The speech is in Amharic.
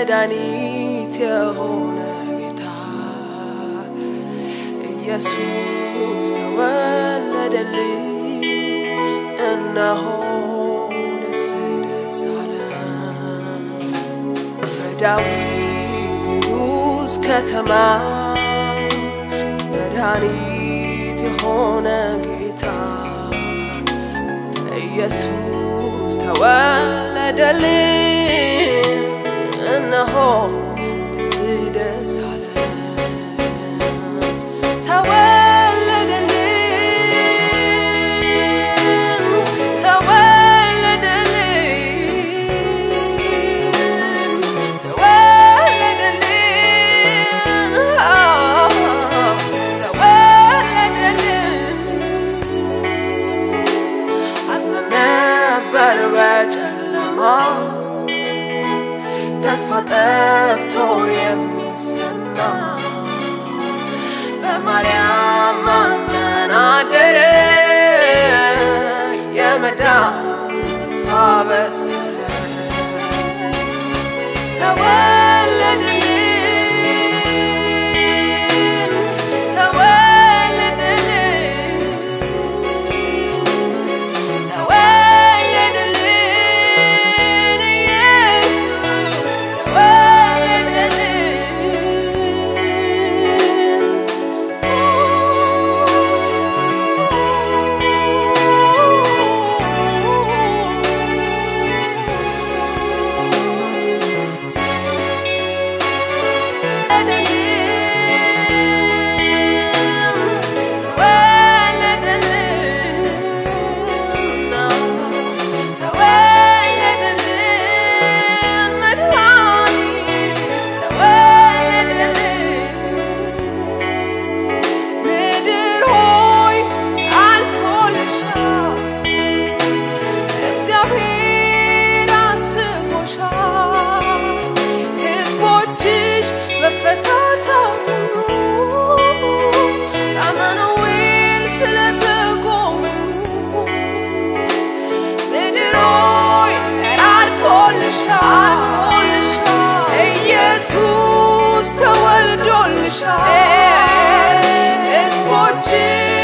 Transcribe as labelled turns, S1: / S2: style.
S1: መድኃኒት የሆነ ጌታ ኢየሱስ ተወለደልኝ። እነሆ ደስ ደስ አለን በዳዊት ንጉሥ ከተማ መድኃኒት የሆነ ጌታ ኢየሱስ ተወለደልኝ። እነሆ ደስ ደስ አለን ተወለደልኝ ተወለደልኝ ተወለደልኝ አዝነን ነበር በጨለማ ተስፋ ጠፍቶ የሚሰማ በማርያም ማፀን አደረ የመዳን ተስፋ በሰረ ተወለደልኝ ተወለደልኝ ተወለደልኝ ኢየሱስ ተወለደልኝ ምድር ሆይ አልፎልሻል እግዚአብሔር አስቦሻል ሕዝቦችሽ መፈታት አሁኑ አማኑኤል ስለተጎበኙ ምድር ሆይ አልፎልሻል ኢየሱስ ተወልዶልሻል ሕዝቦችሽ